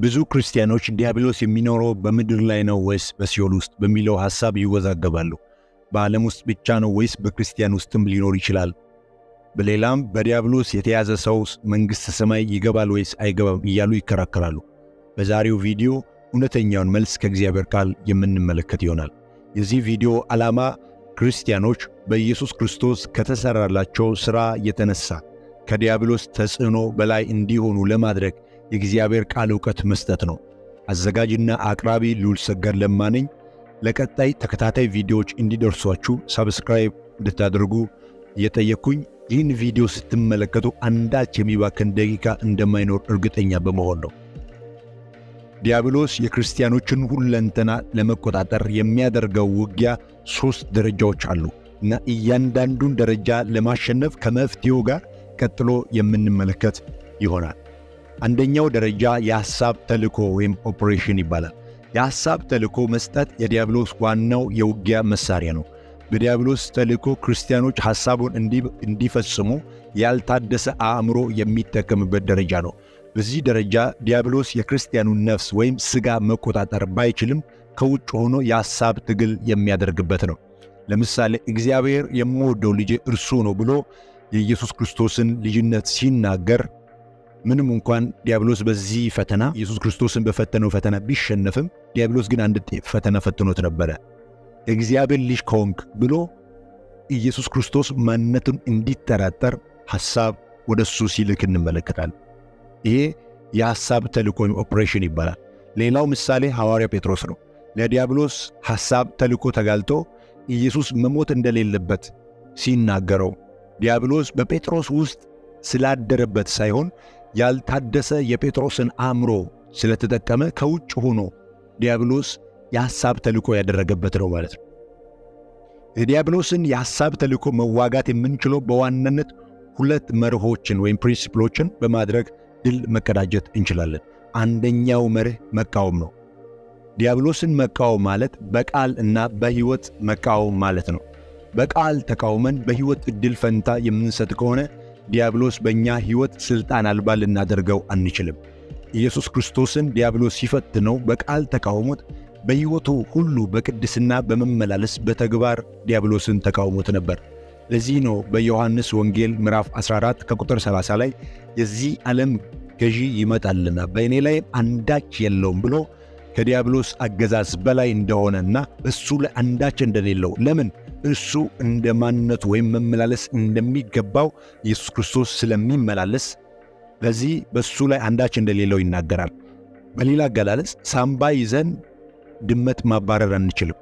ብዙ ክርስቲያኖች ዲያብሎስ የሚኖረው በምድር ላይ ነው ወይስ በሲኦል ውስጥ በሚለው ሐሳብ ይወዛገባሉ። በዓለም ውስጥ ብቻ ነው ወይስ በክርስቲያን ውስጥም ሊኖር ይችላል? በሌላም በዲያብሎስ የተያዘ ሰው መንግሥተ ሰማይ ይገባል ወይስ አይገባም እያሉ ይከራከራሉ። በዛሬው ቪዲዮ እውነተኛውን መልስ ከእግዚአብሔር ቃል የምንመለከት ይሆናል። የዚህ ቪዲዮ ዓላማ ክርስቲያኖች በኢየሱስ ክርስቶስ ከተሠራላቸው ሥራ የተነሳ ከዲያብሎስ ተጽዕኖ በላይ እንዲሆኑ ለማድረግ የእግዚአብሔር ቃል ዕውቀት መስጠት ነው። አዘጋጅና አቅራቢ ልዑል ሰገድ ለማ ነኝ። ለቀጣይ ተከታታይ ቪዲዮዎች እንዲደርሷችሁ ሳብስክራይብ እንድታደርጉ እየጠየቅኩኝ ይህን ቪዲዮ ስትመለከቱ አንዳች የሚባክን ደቂቃ እንደማይኖር እርግጠኛ በመሆን ነው። ዲያብሎስ የክርስቲያኖችን ሁለንተና ለመቆጣጠር የሚያደርገው ውጊያ ሦስት ደረጃዎች አሉ እና እያንዳንዱን ደረጃ ለማሸነፍ ከመፍትሄው ጋር ቀጥሎ የምንመለከት ይሆናል። አንደኛው ደረጃ የሐሳብ ተልእኮ ወይም ኦፕሬሽን ይባላል። የሐሳብ ተልእኮ መስጠት የዲያብሎስ ዋናው የውጊያ መሳሪያ ነው። በዲያብሎስ ተልእኮ ክርስቲያኖች ሐሳቡን እንዲፈጽሙ ያልታደሰ አእምሮ የሚጠቀምበት ደረጃ ነው። በዚህ ደረጃ ዲያብሎስ የክርስቲያኑን ነፍስ ወይም ሥጋ መቆጣጠር ባይችልም ከውጭ ሆኖ የሐሳብ ትግል የሚያደርግበት ነው። ለምሳሌ እግዚአብሔር የምወደው ልጄ እርሱ ነው ብሎ የኢየሱስ ክርስቶስን ልጅነት ሲናገር ምንም እንኳን ዲያብሎስ በዚህ ፈተና ኢየሱስ ክርስቶስን በፈተነው ፈተና ቢሸነፍም ዲያብሎስ ግን አንድ ፈተና ፈትኖት ነበረ። የእግዚአብሔር ልጅ ከሆንክ ብሎ ኢየሱስ ክርስቶስ ማንነቱን እንዲጠራጠር ሐሳብ ወደ እሱ ሲልክ እንመለከታል። ይሄ የሐሳብ ተልእኮ ወይም ኦፕሬሽን ይባላል። ሌላው ምሳሌ ሐዋርያ ጴጥሮስ ነው። ለዲያብሎስ ሐሳብ ተልእኮ ተጋልጦ ኢየሱስ መሞት እንደሌለበት ሲናገረው ዲያብሎስ በጴጥሮስ ውስጥ ስላደረበት ሳይሆን ያልታደሰ የጴጥሮስን አእምሮ ስለተጠቀመ ከውጭ ሆኖ ዲያብሎስ የሐሳብ ተልእኮ ያደረገበት ነው ማለት ነው። የዲያብሎስን የሐሳብ ተልእኮ መዋጋት የምንችለው በዋናነት ሁለት መርሆችን ወይም ፕሪንሲፕሎችን በማድረግ ድል መቀዳጀት እንችላለን። አንደኛው መርህ መቃወም ነው። ዲያብሎስን መቃወም ማለት በቃል እና በሕይወት መቃወም ማለት ነው። በቃል ተቃውመን በሕይወት ዕድል ፈንታ የምንሰጥ ከሆነ ዲያብሎስ በእኛ ሕይወት ሥልጣን አልባ ልናደርገው አንችልም። ኢየሱስ ክርስቶስን ዲያብሎስ ሲፈትነው በቃል ተቃውሞት በሕይወቱ ሁሉ በቅድስና በመመላለስ በተግባር ዲያብሎስን ተቃውሞት ነበር። ለዚህ ነው በዮሐንስ ወንጌል ምዕራፍ 14 ከቁጥር 30 ላይ የዚህ ዓለም ገዢ ይመጣልና በእኔ ላይም አንዳች የለውም ብሎ ከዲያብሎስ አገዛዝ በላይ እንደሆነና እሱ ላይ አንዳች እንደሌለው ለምን እሱ እንደ ማንነቱ ወይም መመላለስ እንደሚገባው ኢየሱስ ክርስቶስ ስለሚመላለስ ለዚህ በእሱ ላይ አንዳች እንደሌለው ይናገራል። በሌላ አገላለጽ ሳምባ ይዘን ድመት ማባረር አንችልም።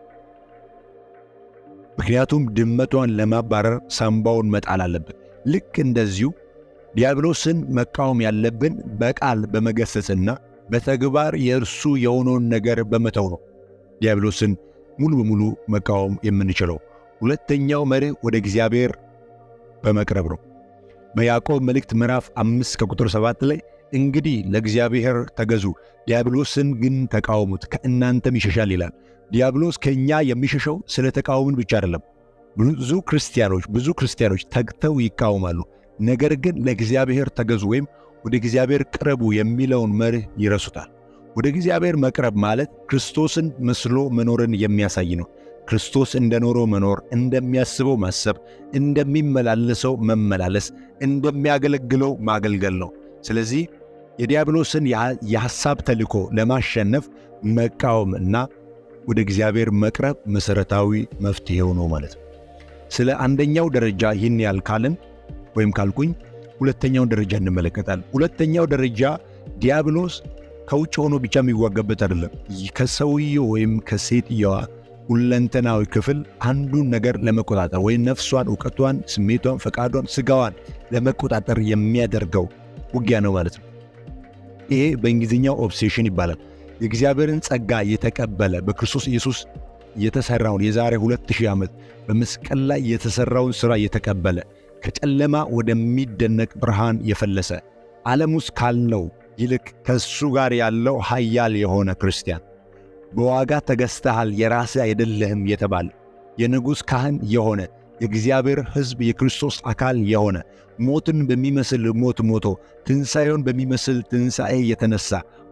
ምክንያቱም ድመቷን ለማባረር ሳምባውን መጣል አለብን። ልክ እንደዚሁ ዲያብሎስን መቃወም ያለብን በቃል በመገሰጽና በተግባር የእርሱ የሆነውን ነገር በመተው ነው። ዲያብሎስን ሙሉ በሙሉ መቃወም የምንችለው ሁለተኛው መርህ ወደ እግዚአብሔር በመቅረብ ነው። በያዕቆብ መልእክት ምዕራፍ አምስት ከቁጥር ሰባት ላይ እንግዲህ ለእግዚአብሔር ተገዙ፣ ዲያብሎስን ግን ተቃወሙት፣ ከእናንተም ይሸሻል ይላል። ዲያብሎስ ከእኛ የሚሸሸው ስለ ተቃወምን ብቻ አይደለም። ብዙ ክርስቲያኖች ብዙ ክርስቲያኖች ተግተው ይቃወማሉ። ነገር ግን ለእግዚአብሔር ተገዙ ወይም ወደ እግዚአብሔር ቅረቡ የሚለውን መርህ ይረሱታል። ወደ እግዚአብሔር መቅረብ ማለት ክርስቶስን መስሎ መኖርን የሚያሳይ ነው። ክርስቶስ እንደኖረው መኖር፣ እንደሚያስበው ማሰብ፣ እንደሚመላለሰው መመላለስ፣ እንደሚያገለግለው ማገልገል ነው። ስለዚህ የዲያብሎስን የሐሳብ ተልእኮ ለማሸነፍ መቃወም እና ወደ እግዚአብሔር መቅረብ መሠረታዊ መፍትሔው ነው ማለት ነው። ስለ አንደኛው ደረጃ ይህን ያህል ካልን ወይም ካልኩኝ ሁለተኛውን ደረጃ እንመለከታለን። ሁለተኛው ደረጃ ዲያብሎስ ከውጭ ሆኖ ብቻ የሚዋጋበት አይደለም። ከሰውየው ወይም ከሴትየዋ ሁለንተናዊ ክፍል አንዱን ነገር ለመቆጣጠር ወይም ነፍሷን፣ እውቀቷን፣ ስሜቷን፣ ፈቃዷን፣ ስጋዋን ለመቆጣጠር የሚያደርገው ውጊያ ነው ማለት ነው። ይሄ በእንግሊዝኛው ኦብሴሽን ይባላል። የእግዚአብሔርን ጸጋ የተቀበለ በክርስቶስ ኢየሱስ የተሠራውን የዛሬ 2000 ዓመት በመስቀል ላይ የተሠራውን ሥራ የተቀበለ ከጨለማ ወደሚደነቅ ብርሃን የፈለሰ ዓለም ውስጥ ካለው ይልቅ ከእሱ ጋር ያለው ኃያል የሆነ ክርስቲያን በዋጋ ተገዝተሃል የራስህ አይደለህም የተባለ የንጉሥ ካህን የሆነ የእግዚአብሔር ሕዝብ የክርስቶስ አካል የሆነ ሞትን በሚመስል ሞት ሞቶ ትንሣኤውን በሚመስል ትንሣኤ የተነሣ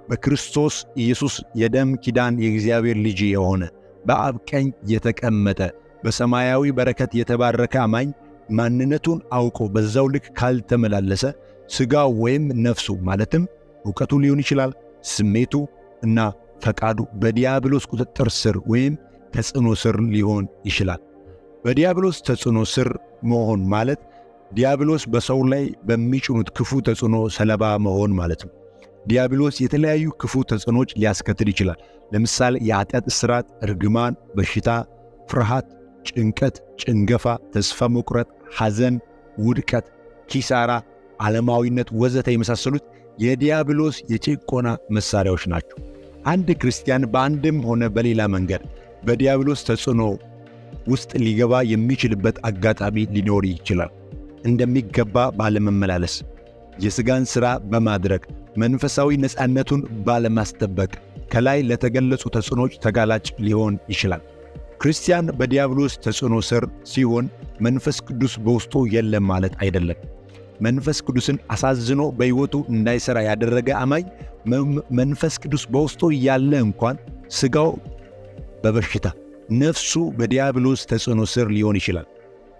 በክርስቶስ ኢየሱስ የደም ኪዳን የእግዚአብሔር ልጅ የሆነ በአብ ቀኝ የተቀመጠ በሰማያዊ በረከት የተባረከ አማኝ ማንነቱን አውቆ በዛው ልክ ካልተመላለሰ ሥጋው ወይም ነፍሱ ማለትም እውቀቱ ሊሆን ይችላል፣ ስሜቱ እና ፈቃዱ በዲያብሎስ ቁጥጥር ስር ወይም ተጽዕኖ ስር ሊሆን ይችላል። በዲያብሎስ ተጽዕኖ ስር መሆን ማለት ዲያብሎስ በሰው ላይ በሚጭኑት ክፉ ተጽዕኖ ሰለባ መሆን ማለት ነው። ዲያብሎስ የተለያዩ ክፉ ተጽዕኖች ሊያስከትል ይችላል። ለምሳሌ የኃጢአት እስራት፣ እርግማን፣ በሽታ፣ ፍርሃት፣ ጭንቀት፣ ጭንገፋ፣ ተስፋ መቁረጥ፣ ሐዘን፣ ውድቀት፣ ኪሳራ፣ ዓለማዊነት ወዘተ የመሳሰሉት የዲያብሎስ የጭቆና መሣሪያዎች ናቸው። አንድ ክርስቲያን በአንድም ሆነ በሌላ መንገድ በዲያብሎስ ተጽዕኖ ውስጥ ሊገባ የሚችልበት አጋጣሚ ሊኖር ይችላል። እንደሚገባ ባለመመላለስ፣ የሥጋን ሥራ በማድረግ መንፈሳዊ ነፃነቱን ባለማስጠበቅ ከላይ ለተገለጹ ተጽዕኖች ተጋላጭ ሊሆን ይችላል። ክርስቲያን በዲያብሎስ ተጽዕኖ ስር ሲሆን መንፈስ ቅዱስ በውስጡ የለም ማለት አይደለም። መንፈስ ቅዱስን አሳዝኖ በሕይወቱ እንዳይሠራ ያደረገ አማኝ መንፈስ ቅዱስ በውስጡ እያለ እንኳን ሥጋው በበሽታ ነፍሱ በዲያብሎስ ተጽዕኖ ስር ሊሆን ይችላል።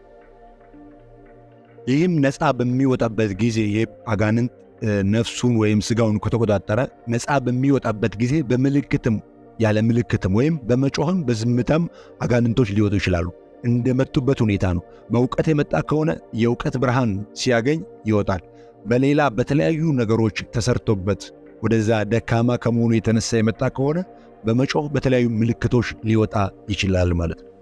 ይህም ነፃ በሚወጣበት ጊዜ አጋንንት ነፍሱን ወይም ሥጋውን ከተቆጣጠረ ነፃ በሚወጣበት ጊዜ በምልክትም ያለ ምልክትም ወይም በመጮህም በዝምታም አጋንንቶች ሊወጡ ይችላሉ። እንደመጡበት ሁኔታ ነው። በእውቀት የመጣ ከሆነ የእውቀት ብርሃን ሲያገኝ ይወጣል። በሌላ በተለያዩ ነገሮች ተሰርቶበት ወደዛ ደካማ ከመሆኑ የተነሳ የመጣ ከሆነ በመጮህ በተለያዩ ምልክቶች ሊወጣ ይችላል ማለት ነው።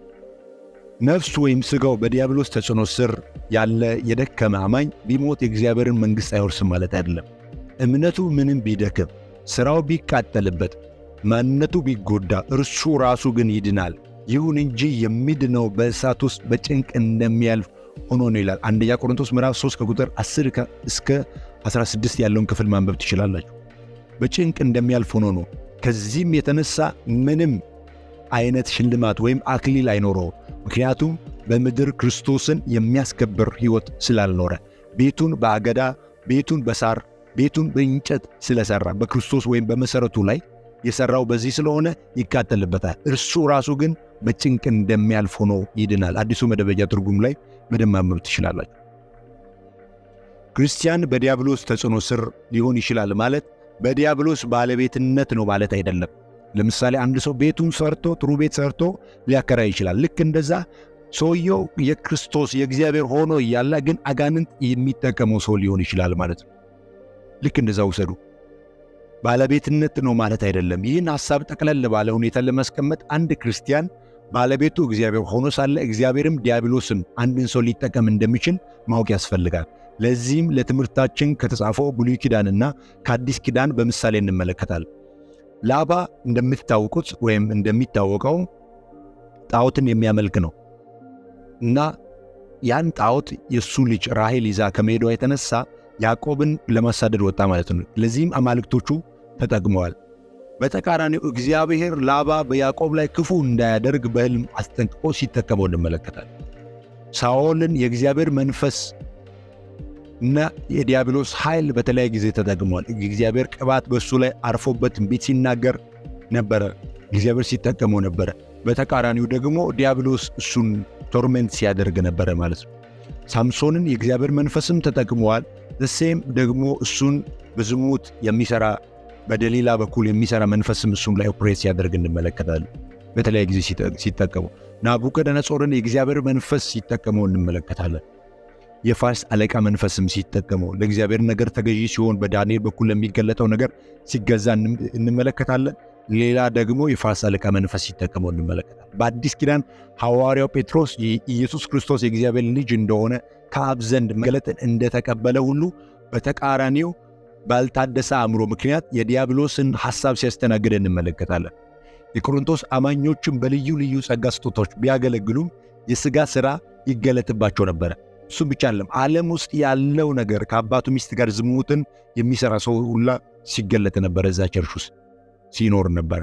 ነፍሱ ወይም ሥጋው በዲያብሎስ ተጽዕኖ ስር ያለ የደከመ አማኝ ቢሞት የእግዚአብሔርን መንግሥት አይወርስም ማለት አይደለም። እምነቱ ምንም ቢደክም፣ ሥራው ቢቃጠልበት፣ ማንነቱ ቢጎዳ፣ እርሱ ራሱ ግን ይድናል። ይሁን እንጂ የሚድነው በእሳት ውስጥ በጭንቅ እንደሚያልፍ ሆኖ ነው ይላል። አንደኛ ቆሮንቶስ ምዕራፍ 3 ከቁጥር 10 እስከ 16 ያለውን ክፍል ማንበብ ትችላላችሁ። በጭንቅ እንደሚያልፍ ሆኖ ነው። ከዚህም የተነሳ ምንም አይነት ሽልማት ወይም አክሊል አይኖረው። ምክንያቱም በምድር ክርስቶስን የሚያስከብር ሕይወት ስላልኖረ ቤቱን በአገዳ ቤቱን በሳር ቤቱን በእንጨት ስለሠራ በክርስቶስ ወይም በመሠረቱ ላይ የሠራው በዚህ ስለሆነ ይቃጠልበታል። እርሱ ራሱ ግን በጭንቅ እንደሚያልፍ ሆኖ ይድናል። አዲሱ መደበኛ ትርጉም ላይ በደንብ ማንበብ ትችላላችሁ። ክርስቲያን በዲያብሎስ ተጽዕኖ ስር ሊሆን ይችላል ማለት በዲያብሎስ ባለቤትነት ነው ማለት አይደለም። ለምሳሌ አንድ ሰው ቤቱን ሰርቶ ጥሩ ቤት ሰርቶ ሊያከራይ ይችላል። ልክ እንደዛ ሰውየው የክርስቶስ የእግዚአብሔር ሆኖ እያለ ግን አጋንንት የሚጠቀመው ሰው ሊሆን ይችላል ማለት ነው። ልክ እንደዛ ውሰዱ። ባለቤትነት ነው ማለት አይደለም። ይህን ሐሳብ ጠቅለል ባለ ሁኔታ ለማስቀመጥ አንድ ክርስቲያን ባለቤቱ እግዚአብሔር ሆኖ ሳለ እግዚአብሔርም ዲያብሎስም አንድን ሰው ሊጠቀም እንደሚችል ማወቅ ያስፈልጋል። ለዚህም ለትምህርታችን ከተጻፈው ብሉይ ኪዳንና ከአዲስ ኪዳን በምሳሌ እንመለከታለን። ላባ እንደምታውቁት ወይም እንደሚታወቀው ጣዖትን የሚያመልክ ነው እና ያን ጣዖት የእሱ ልጅ ራሔል ይዛ ከመሄዷ የተነሳ ያዕቆብን ለማሳደድ ወጣ ማለት ነው። ለዚህም አማልክቶቹ ተጠቅመዋል። በተቃራኒው እግዚአብሔር ላባ በያዕቆብ ላይ ክፉ እንዳያደርግ በሕልም አስጠንቅቆ ሲጠቀመው እንመለከታል። ሳኦልን የእግዚአብሔር መንፈስ እና የዲያብሎስ ኃይል በተለያየ ጊዜ ተጠቅመዋል። እግዚአብሔር ቅባት በእሱ ላይ አርፎበት ትንቢት ሲናገር ነበረ፣ እግዚአብሔር ሲጠቀመው ነበረ። በተቃራኒው ደግሞ ዲያብሎስ እሱን ቶርሜንት ሲያደርግ ነበረ ማለት ነው። ሳምሶንን የእግዚአብሔር መንፈስም ተጠቅመዋል። ዘሴም ደግሞ እሱን በዝሙት የሚሰራ በደሊላ በኩል የሚሰራ መንፈስም እሱም ላይ ኦፕሬት ሲያደርግ እንመለከታለን። በተለያየ ጊዜ ሲጠቀሙ ናቡከደነጾርን የእግዚአብሔር መንፈስ ሲጠቀመው እንመለከታለን። የፋርስ አለቃ መንፈስም ሲጠቀመው ለእግዚአብሔር ነገር ተገዢ ሲሆን በዳንኤል በኩል ለሚገለጠው ነገር ሲገዛ እንመለከታለን። ሌላ ደግሞ የፋርስ አለቃ መንፈስ ሲጠቀመው እንመለከታለን። በአዲስ ኪዳን ሐዋርያው ጴጥሮስ ኢየሱስ ክርስቶስ የእግዚአብሔር ልጅ እንደሆነ ከአብ ዘንድ መገለጥን እንደተቀበለ ሁሉ በተቃራኒው ባልታደሰ አእምሮ ምክንያት የዲያብሎስን ሐሳብ ሲያስተናግድ እንመለከታለን። የቆሮንቶስ አማኞችም በልዩ ልዩ ጸጋ ስጦታዎች ቢያገለግሉም የሥጋ ሥራ ይገለጥባቸው ነበረ። እሱም ብቻ አለም ዓለም ውስጥ ያለው ነገር ከአባቱ ሚስት ጋር ዝሙትን የሚሠራ ሰው ሁላ ሲገለጥ ነበረ። እዛ ቸርች ውስጥ ሲኖር ነበረ።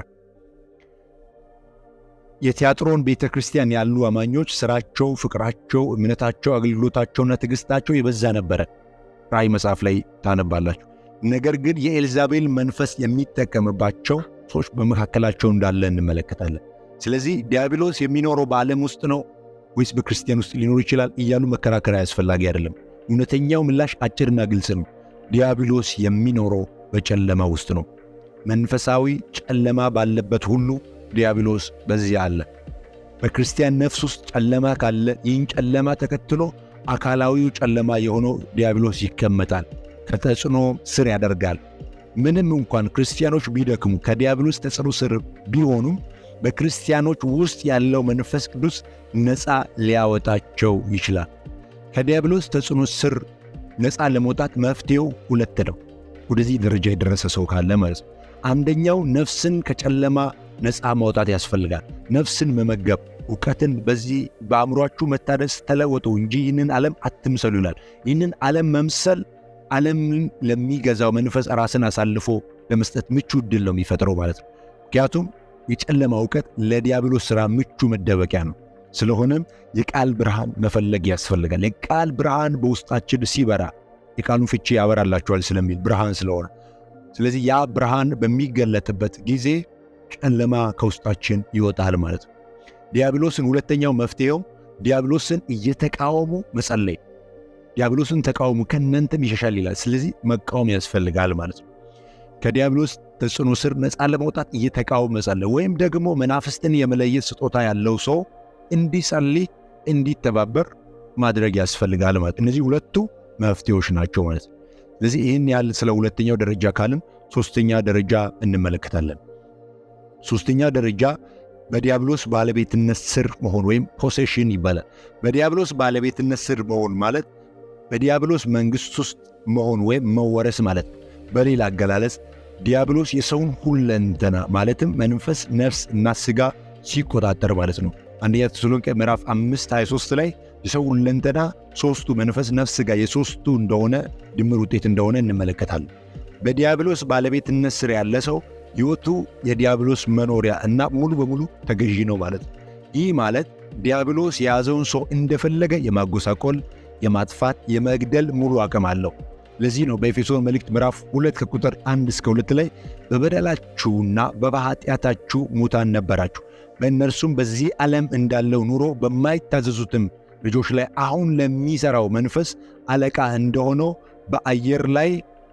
የቲያጥሮን ቤተ ክርስቲያን ያሉ አማኞች ሥራቸው፣ ፍቅራቸው፣ እምነታቸው፣ አገልግሎታቸውና ትዕግሥታቸው የበዛ ነበረ። ራእይ መጽሐፍ ላይ ታነባላችሁ። ነገር ግን የኤልዛቤል መንፈስ የሚጠቀምባቸው ሰዎች በመካከላቸው እንዳለ እንመለከታለን። ስለዚህ ዲያብሎስ የሚኖረው በዓለም ውስጥ ነው ወይስ በክርስቲያን ውስጥ ሊኖር ይችላል እያሉ መከራከር አያስፈላጊ አይደለም። እውነተኛው ምላሽ አጭርና ግልጽ ነው። ዲያብሎስ የሚኖረው በጨለማ ውስጥ ነው። መንፈሳዊ ጨለማ ባለበት ሁሉ ዲያብሎስ በዚያ አለ። በክርስቲያን ነፍስ ውስጥ ጨለማ ካለ ይህን ጨለማ ተከትሎ አካላዊው ጨለማ የሆነው ዲያብሎስ ይቀመጣል፣ ከተጽዕኖ ስር ያደርጋል። ምንም እንኳን ክርስቲያኖች ቢደክሙ ከዲያብሎስ ተጽዕኖ ስር ቢሆኑም በክርስቲያኖች ውስጥ ያለው መንፈስ ቅዱስ ነፃ ሊያወጣቸው ይችላል። ከዲያብሎስ ተጽዕኖ ስር ነፃ ለመውጣት መፍትሄው ሁለት ነው። ወደዚህ ደረጃ የደረሰ ሰው ካለ ማለት ነው። አንደኛው ነፍስን ከጨለማ ነፃ ማውጣት ያስፈልጋል። ነፍስን መመገብ፣ እውቀትን በዚህ በአእምሯችሁ መታደስ ተለወጡ እንጂ ይህንን ዓለም አትምሰሉ ይላል። ይህንን ዓለም መምሰል ዓለምን ለሚገዛው መንፈስ ራስን አሳልፎ ለመስጠት ምቹ ዕድል ነው የሚፈጥረው ማለት ነው። ምክንያቱም የጨለማ እውቀት ለዲያብሎስ ሥራ ምቹ መደበቂያ ነው። ስለሆነም የቃል ብርሃን መፈለግ ያስፈልጋል። የቃል ብርሃን በውስጣችን ሲበራ የቃሉን ፍቺ ያበራላችኋል ስለሚል ብርሃን ስለሆነ፣ ስለዚህ ያ ብርሃን በሚገለጥበት ጊዜ ጨለማ ከውስጣችን ይወጣል ማለት ነው። ዲያብሎስን ሁለተኛው መፍትሄው ዲያብሎስን እየተቃወሙ መጸለይ። ዲያብሎስን ተቃወሙ ከእናንተም ይሸሻል ይላል። ስለዚህ መቃወም ያስፈልጋል ማለት ነው። ከዲያብሎስ ተጽዕኖ ስር ነፃ ለመውጣት እየተቃወሙ መጸለይ፣ ወይም ደግሞ መናፍስትን የመለየት ስጦታ ያለው ሰው እንዲጸልይ እንዲተባበር ማድረግ ያስፈልጋል ማለት እነዚህ ሁለቱ መፍትሄዎች ናቸው ማለት ነው። ስለዚህ ይህን ያህል ስለ ሁለተኛው ደረጃ ካልን ሶስተኛ ደረጃ እንመለከታለን። ሶስተኛ ደረጃ በዲያብሎስ ባለቤትነት ስር መሆን ወይም ፖሴሽን ይባላል። በዲያብሎስ ባለቤትነት ስር መሆን ማለት በዲያብሎስ መንግሥት ውስጥ መሆን ወይም መወረስ ማለት ነው። በሌላ አገላለጽ ዲያብሎስ የሰውን ሁለንተና ማለትም መንፈስ፣ ነፍስ እና ሥጋ ሲቆጣጠር ማለት ነው። አንደኛ ተሰሎንቄ ምዕራፍ 5 23 ላይ የሰው ሁለንተና ሦስቱ መንፈስ፣ ነፍስ፣ ሥጋ የሦስቱ እንደሆነ ድምር ውጤት እንደሆነ እንመለከታለን። በዲያብሎስ ባለቤትነት ስር ያለ ሰው ሕይወቱ የዲያብሎስ መኖሪያ እና ሙሉ በሙሉ ተገዢ ነው ማለት ነው። ይህ ማለት ዲያብሎስ የያዘውን ሰው እንደፈለገ የማጎሳቆል፣ የማጥፋት፣ የመግደል ሙሉ አቅም አለው። ለዚህ ነው በኤፌሶን መልእክት ምዕራፍ 2 ከቁጥር 1 እስከ 2 ላይ በበደላችሁና በኃጢአታችሁ ሙታን ነበራችሁ፣ በእነርሱም በዚህ ዓለም እንዳለው ኑሮ በማይታዘዙትም ልጆች ላይ አሁን ለሚሠራው መንፈስ አለቃ እንደሆነው በአየር ላይ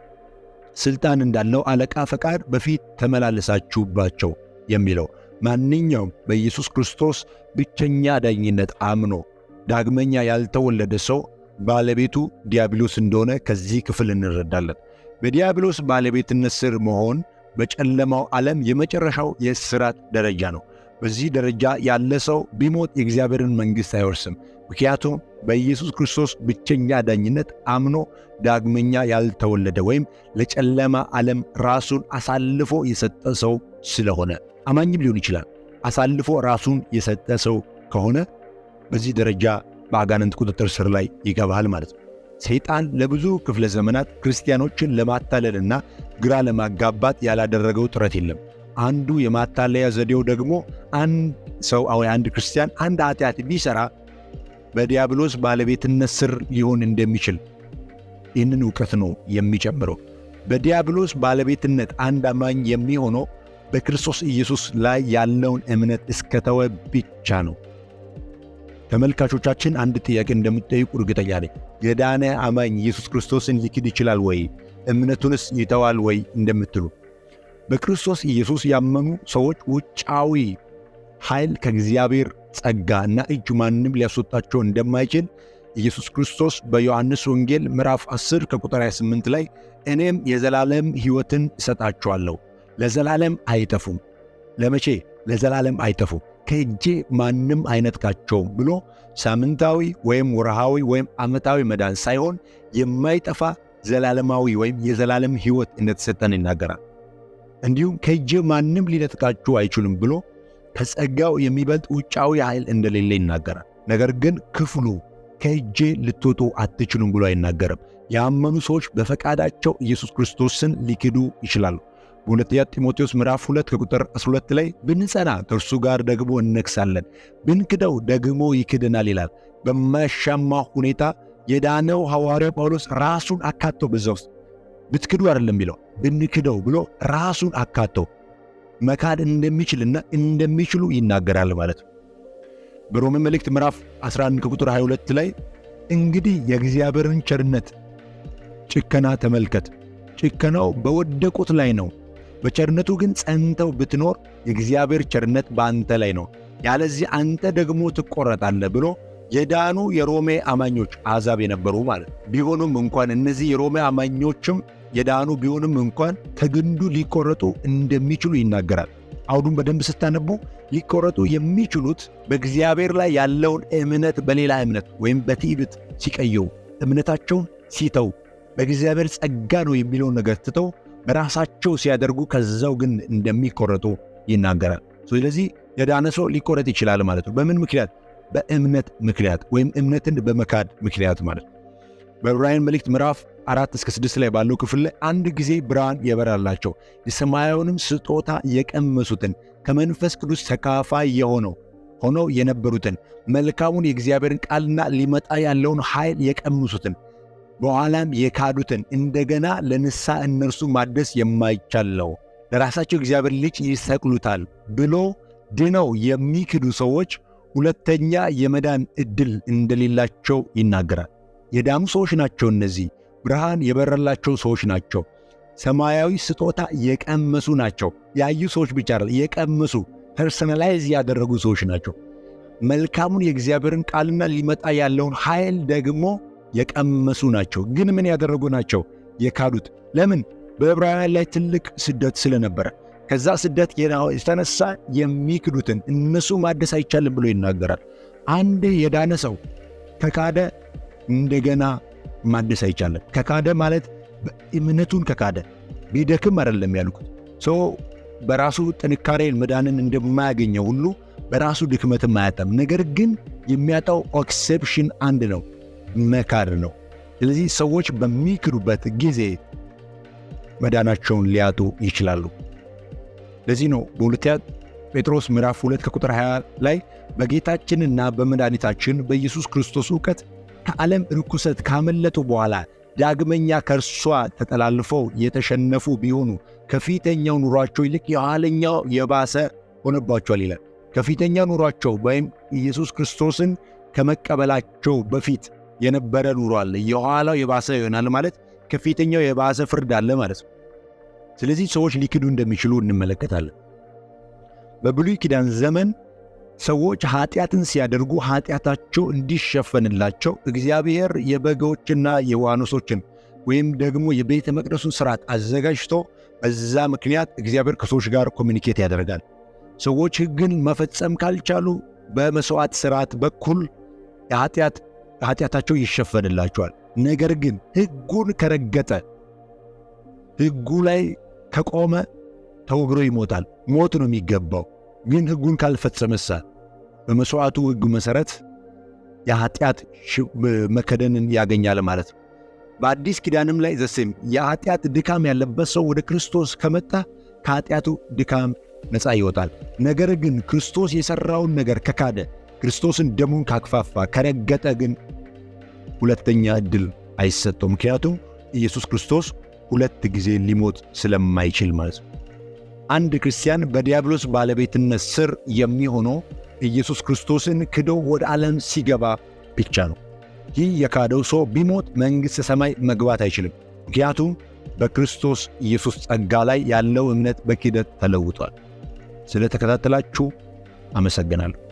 ስልጣን እንዳለው አለቃ ፈቃድ በፊት ተመላለሳችሁባቸው የሚለው ማንኛውም በኢየሱስ ክርስቶስ ብቸኛ ዳኝነት አምኖ ዳግመኛ ያልተወለደ ሰው ባለቤቱ ዲያብሎስ እንደሆነ ከዚህ ክፍል እንረዳለን። በዲያብሎስ ባለቤትነት ስር መሆን በጨለማው ዓለም የመጨረሻው የእስራት ደረጃ ነው። በዚህ ደረጃ ያለ ሰው ቢሞት የእግዚአብሔርን መንግሥት አይወርስም። ምክንያቱም በኢየሱስ ክርስቶስ ብቸኛ ዳኝነት አምኖ ዳግመኛ ያልተወለደ ወይም ለጨለማ ዓለም ራሱን አሳልፎ የሰጠ ሰው ስለሆነ አማኝም ሊሆን ይችላል። አሳልፎ ራሱን የሰጠ ሰው ከሆነ በዚህ ደረጃ በአጋንንት ቁጥጥር ስር ላይ ይገባል ማለት ነው። ሰይጣን ለብዙ ክፍለ ዘመናት ክርስቲያኖችን ለማታለልና ግራ ለማጋባት ያላደረገው ጥረት የለም። አንዱ የማታለያ ዘዴው ደግሞ አንድ ሰው አንድ ክርስቲያን አንድ ኃጢአት ቢሠራ በዲያብሎስ ባለቤትነት ስር ሊሆን እንደሚችል ይህንን እውቀት ነው የሚጨምረው። በዲያብሎስ ባለቤትነት አንድ አማኝ የሚሆነው በክርስቶስ ኢየሱስ ላይ ያለውን እምነት እስከተወ ብቻ ነው። ተመልካቾቻችን አንድ ጥያቄ እንደምትጠይቁ እርግጠኛ ነኝ። የዳነ አማኝ ኢየሱስ ክርስቶስን ሊክድ ይችላል ወይ? እምነቱንስ ይተዋል ወይ እንደምትሉ በክርስቶስ ኢየሱስ ያመኑ ሰዎች ውጫዊ ኃይል ከእግዚአብሔር ጸጋ እና እጅ ማንም ሊያስወጣቸው እንደማይችል ኢየሱስ ክርስቶስ በዮሐንስ ወንጌል ምዕራፍ 10 ከቁጥር 28 ላይ እኔም የዘላለም ሕይወትን እሰጣቸዋለሁ፣ ለዘላለም አይጠፉም። ለመቼ? ለዘላለም አይጠፉም፣ ከእጄ ማንም አይነጥቃቸውም ብሎ ሳምንታዊ ወይም ወርሃዊ ወይም ዓመታዊ መዳን ሳይሆን የማይጠፋ ዘላለማዊ ወይም የዘላለም ሕይወት እንደተሰጠን ይናገራል። እንዲሁም ከእጄ ማንም ሊነጥቃችሁ አይችሉም ብሎ ከጸጋው የሚበልጥ ውጫዊ ኃይል እንደሌለ ይናገራል። ነገር ግን ክፍሉ ከእጄ ልትወጡ አትችሉም ብሎ አይናገርም። ያመኑ ሰዎች በፈቃዳቸው ኢየሱስ ክርስቶስን ሊክዱ ይችላሉ። በሁለተኛ ጢሞቴዎስ ምዕራፍ 2 ከቁጥር 12 ላይ ብንጸና ከእርሱ ጋር ደግሞ እነግሣለን፣ ብንክደው ደግሞ ይክደናል ይላል። በማያሻማ ሁኔታ የዳነው ሐዋርያው ጳውሎስ ራሱን አካቶ በዛ ውስጥ ብትክዱ አይደለም የሚለው ብንክደው ብሎ ራሱን አካተው መካድ እንደሚችልና እንደሚችሉ ይናገራል ማለት ነው። በሮሜ መልእክት ምዕራፍ 11 ከቁጥር 22 ላይ እንግዲህ የእግዚአብሔርን ቸርነት ጭከና ተመልከት፣ ጭከናው በወደቁት ላይ ነው፣ በቸርነቱ ግን ጸንተው ብትኖር የእግዚአብሔር ቸርነት በአንተ ላይ ነው፣ ያለዚህ አንተ ደግሞ ትቆረጣለህ ብሎ የዳኑ የሮሜ አማኞች አሕዛብ የነበሩ ማለት ቢሆኑም እንኳን እነዚህ የሮሜ አማኞችም የዳኑ ቢሆንም እንኳን ከግንዱ ሊቆረጡ እንደሚችሉ ይናገራል። አውዱን በደንብ ስታነቡ ሊቆረጡ የሚችሉት በእግዚአብሔር ላይ ያለውን እምነት በሌላ እምነት ወይም በትዕቢት ሲቀየው እምነታቸውን ሲተው በእግዚአብሔር ጸጋ ነው የሚለውን ነገር ትተው በራሳቸው ሲያደርጉ ከዛው ግን እንደሚቆረጡ ይናገራል። ስለዚህ የዳነ ሰው ሊቆረጥ ይችላል ማለት ነው። በምን ምክንያት? በእምነት ምክንያት ወይም እምነትን በመካድ ምክንያት ማለት ነው። በዕብራውያን መልእክት ምዕራፍ አራት እስከ ስድስት ላይ ባለው ክፍል ላይ አንድ ጊዜ ብርሃን የበራላቸው የሰማያዊውንም ስጦታ የቀመሱትን ከመንፈስ ቅዱስ ተካፋይ የሆነው ሆነው የነበሩትን መልካሙን የእግዚአብሔርን ቃልና ሊመጣ ያለውን ኃይል የቀምሱትን በኋላም የካዱትን እንደገና ለንሳ እነርሱ ማደስ የማይቻለው ለራሳቸው እግዚአብሔር ልጅ ይሰቅሉታል ብሎ ድነው የሚክዱ ሰዎች ሁለተኛ የመዳን ዕድል እንደሌላቸው ይናገራል። የዳኑ ሰዎች ናቸው። እነዚህ ብርሃን የበረላቸው ሰዎች ናቸው። ሰማያዊ ስጦታ የቀመሱ ናቸው። ያዩ ሰዎች ብቻ አይደል፣ የቀመሱ ፐርሰናላይዝ ያደረጉ ሰዎች ናቸው። መልካሙን የእግዚአብሔርን ቃልና ሊመጣ ያለውን ኃይል ደግሞ የቀመሱ ናቸው። ግን ምን ያደረጉ ናቸው? የካዱት። ለምን? በዕብራውያን ላይ ትልቅ ስደት ስለነበረ ከዛ ስደት የተነሳ የሚክዱትን እነሱ ማደስ አይቻልም ብሎ ይናገራል። አንድ የዳነ ሰው ከካደ እንደገና ማደስ አይቻልም። ከካደ ማለት እምነቱን ከካደ ቢደክም አይደለም ያልኩት። ሰው በራሱ ጥንካሬ መዳንን እንደማያገኘው ሁሉ በራሱ ድክመትም አያጣም። ነገር ግን የሚያጣው ኤክሴፕሽን አንድ ነው፣ መካድ ነው። ስለዚህ ሰዎች በሚክዱበት ጊዜ መዳናቸውን ሊያጡ ይችላሉ። ለዚህ ነው በሁለተኛ ጴጥሮስ ምዕራፍ 2 ከቁጥር 20 ላይ በጌታችንና በመድኃኒታችን በኢየሱስ ክርስቶስ እውቀት ከዓለም ርኩሰት ካመለጡ በኋላ ዳግመኛ ከእርሷ ተጠላልፈው የተሸነፉ ቢሆኑ ከፊተኛው ኑሯቸው ይልቅ የኋለኛው የባሰ ሆነባቸዋል ይላል። ከፊተኛው ኑሯቸው ወይም ኢየሱስ ክርስቶስን ከመቀበላቸው በፊት የነበረ ኑሮ አለ። የኋላው የባሰ ይሆናል ማለት ከፊተኛው የባሰ ፍርድ አለ ማለት ነው። ስለዚህ ሰዎች ሊክዱ እንደሚችሉ እንመለከታለን። በብሉይ ኪዳን ዘመን ሰዎች ኃጢአትን ሲያደርጉ ኃጢአታቸው እንዲሸፈንላቸው እግዚአብሔር የበጎችና የዋኖሶችን ወይም ደግሞ የቤተ መቅደሱን ስርዓት አዘጋጅቶ በዛ ምክንያት እግዚአብሔር ከሰዎች ጋር ኮሚኒኬት ያደርጋል። ሰዎች ሕግን መፈጸም ካልቻሉ በመሥዋዕት ስርዓት በኩል ኃጢአታቸው ይሸፈንላቸዋል። ነገር ግን ሕጉን ከረገጠ ሕጉ ላይ ከቆመ ተወግሮ ይሞታል። ሞት ነው የሚገባው። ግን ሕጉን ካልፈጸመሳ በመሥዋዕቱ ሕግ መሠረት የኃጢአት መከደንን ያገኛል ማለት ነው። በአዲስ ኪዳንም ላይ ዘሴም የኃጢአት ድካም ያለበት ሰው ወደ ክርስቶስ ከመጣ ከኃጢአቱ ድካም ነፃ ይወጣል። ነገር ግን ክርስቶስ የሠራውን ነገር ከካደ፣ ክርስቶስን ደሙን ካክፋፋ፣ ከረገጠ ግን ሁለተኛ ዕድል አይሰጠው። ምክንያቱም ኢየሱስ ክርስቶስ ሁለት ጊዜ ሊሞት ስለማይችል ማለት ነው። አንድ ክርስቲያን በዲያብሎስ ባለቤትነት ስር የሚሆነው ኢየሱስ ክርስቶስን ክዶ ወደ ዓለም ሲገባ ብቻ ነው። ይህ የካደው ሰው ቢሞት መንግሥተ ሰማይ መግባት አይችልም። ምክንያቱም በክርስቶስ ኢየሱስ ጸጋ ላይ ያለው እምነት በክህደት ተለውጧል። ስለ ተከታተላችሁ አመሰግናለሁ።